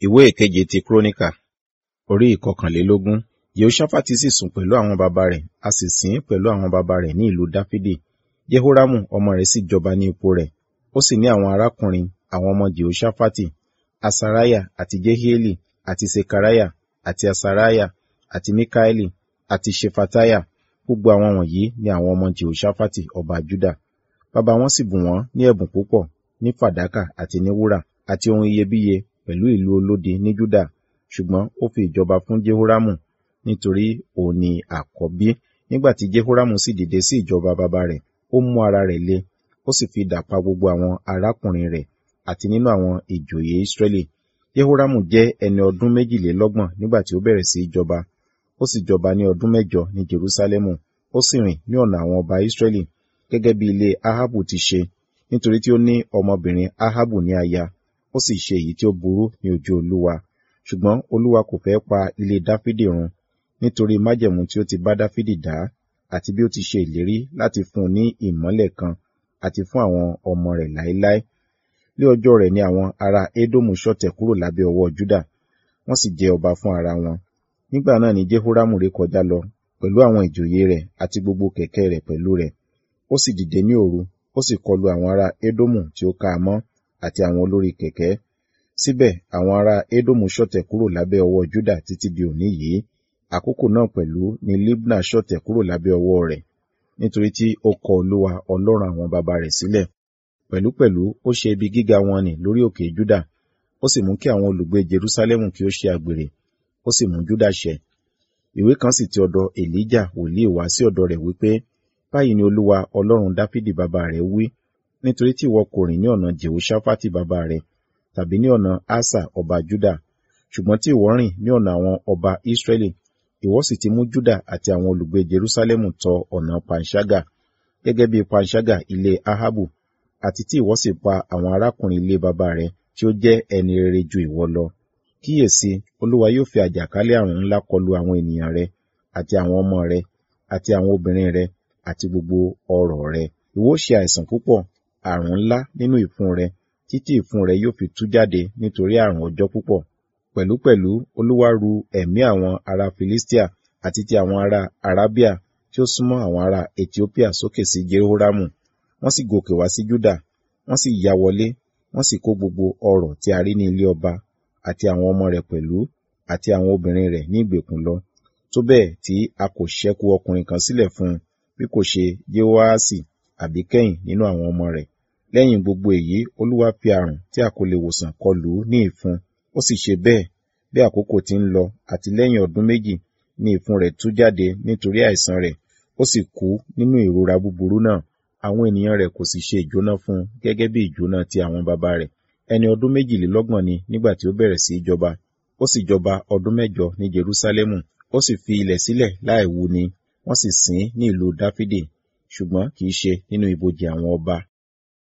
ìwé ìkeje ti kúrónìkà orí ìkọkànlélógún yehoṣafati sì sùn pẹ̀lú àwọn baba rẹ̀ a sì sìn ín pẹ̀lú àwọn baba rẹ̀ ní ìlú dáfídì jehoramu ọmọ rẹ̀ sì jọba ní ipò rẹ̀ ó sì ní àwọn arákùnrin àwọn ọmọ jehoṣafati asariah àti jehieli àti sekariah àti asariah àti mikaeli àti ṣefatiah gbogbo àwọn wọ̀nyí ni àwọn ọmọ jehoṣafati ọba juda baba wọn sì bùn wọ́n ní ẹ̀bùn púpọ̀ ní fàdákà àti ní wúrà àti ohun iyebíye pẹ̀lú ìlú olódi ní juda ṣùgbọ́n ó fi ìjọba fún jehoramu nítorí òun ni àkọ́bí nígbà tí jehoramu sì dìde sí ìjọba baba rẹ̀ ó mú ara rẹ̀ le ó sì fi idà pa gbogbo àwọn arákùnrin rẹ̀ àti nínú àwọn ìjòyè israẹli jehoramu jẹ́ ẹni ọdún méjìlélọ́gbọ̀n nígbà tí ó bẹ̀rẹ̀ sí í jọba ó sì jọba ní ọdún mẹ́jọ ní jerusalemu ó sì rìn ní ọ̀nà àwọn ọba israẹli gẹ́gẹ́ bí ilé ahabu ti ṣe nítorí tí ó ní ọmọbìnrin ahabu ní aya ó sì ṣe èyí tí ó burú ní ojú olúwa ṣùgbọ́n olúwa kò fẹ́ pa ilé dáfídì run nítorí májẹ̀mú tí ó ti bá dáfídì dá àti bí ó ti ṣe ìlérí láti fún un ní ìmọ́lẹ̀ kan àti fún àwọn ọmọ rẹ̀ láéláé ní ọjọ́ rẹ̀ ni àwọn ará édómù ṣọ̀tẹ̀ kúrò lábẹ́ ọwọ́ júdà wọ́n sì jẹ ọba fún ara wọn nígbà náà ni jehoramu ré kọjá lọ pẹ̀lú àwọn ìjòyè rẹ̀ àti gbogbo kẹ̀kẹ́ rẹ̀ pẹ̀lú rẹ̀ ó sì dìde ní òru ó sì kọlu àwọn ará édómù tí ó ká a mọ́ àti àwọn olórí kẹ̀kẹ́ síbẹ̀ àwọn ará édómù ṣọ̀tẹ̀ kúrò lábẹ́ ọwọ́ júdà títí di òní yìí àkókò náà pẹ̀lú ni libna ṣọ̀tẹ̀ kúrò lábẹ́ ọwọ́ rẹ̀ nítorí tí ó kọ olúwa ọlọ́run àwọn baba rẹ̀ sílẹ̀ pẹ̀lúpẹ̀lú ó ṣe ibi gíga wọn nì lórí òkè júdà ó sì mú kí àwọn olùgbé jerusalem kí ó ṣe àgbèrè ó sì mú júdà ṣẹ ìwé kan sì ti ọ̀dọ̀ èlíjà wòlíì wá sí ọ̀dọ̀ rẹ̀ wípé báyìí ni olúwa ọlọ́run dáfídì bàbá rẹ̀ wí nítorí tí ìwọ kò rìn ní ọ̀nà jehoṣafati bàbá rẹ̀ tàbí ní ọ̀nà asa ọba juda ṣùgbọ́n tí ìwọ rìn ní ọ̀nà àwọn ọba israẹli ìwọ sì ti mú juda àti àwọn olùgbé jerusalem tọ ọ̀nà panṣágà gẹ́gẹ́ bí panṣágà ilé ahabu àti tí ìwọ sì pa àwọn arákùnrin ilé bàbá rẹ̀ tí ó jẹ́ ẹni rere ju ìwọ lọ kíyèsí olúwa yóò fi àjàkálẹ̀ àrùn ńlá kọlu àwọn ènìyàn rẹ àti àwọn ọmọ rẹ àti àwọn obìnrin rẹ àti gbogbo ọrọ̀ rẹ ìwọ ṣe àìsàn púpọ̀ àrùn ńlá nínú ìfun rẹ títí ìfun rẹ yóò fi tú jáde nítorí àrùn ọjọ́ púpọ̀ pẹ̀lúpẹ̀lú olúwa ru ẹ̀mí àwọn ará filistia àti ti àwọn ará arabia tí ó súnmọ́ àwọn ará ethiopia sókè sí jehoramu wọ́n sì gòkè wá sí juda wọ́n sì ya wọlé wọ́n sì kó gbogbo ọrọ̀ tí a rí ní ilé ọba àti àwọn ọmọ rẹ̀ pẹ̀lú àti àwọn obìnrin rẹ̀ ní ìgbèkùn lọ tó bẹ́ẹ̀ tí a kò ṣẹ́kù ọkùnrin kan sílẹ̀ fún un bí kò ṣe jehoasi àbí kẹ́yìn nínú àwọn ọmọ rẹ̀ lẹ́yìn gbogbo èyí olúwa fi àrùn tí a kò lè wòsàn kọlù ní ìfun ó sì ṣe bẹ́ẹ̀ bí àkókò ti ń lọ àti lẹ́yìn ọdún méjì ní ìfun rẹ̀ tú jáde nítorí àìsàn rẹ̀ ó sì kú nínú ìrora búburú náà àwọn ènìyàn rẹ̀ kò sì ṣe ìjóná fún un gẹ́gẹ́ bí ìjóná ti àwọn baba rẹ̀ ẹni ọdún méjìlélọ́gbọ̀n ni nígbà tí ó bẹ̀rẹ̀ sí í jọba ó sì jọba ọdún mẹ́jọ ní jerúsálẹ́mù ó sì fi ilẹ̀ sílẹ̀ láì wú ni wọ́n sì sìn ní ìlú dáfídì ṣùgbọ́n kì í ṣe nínú ibojì àwọn ọba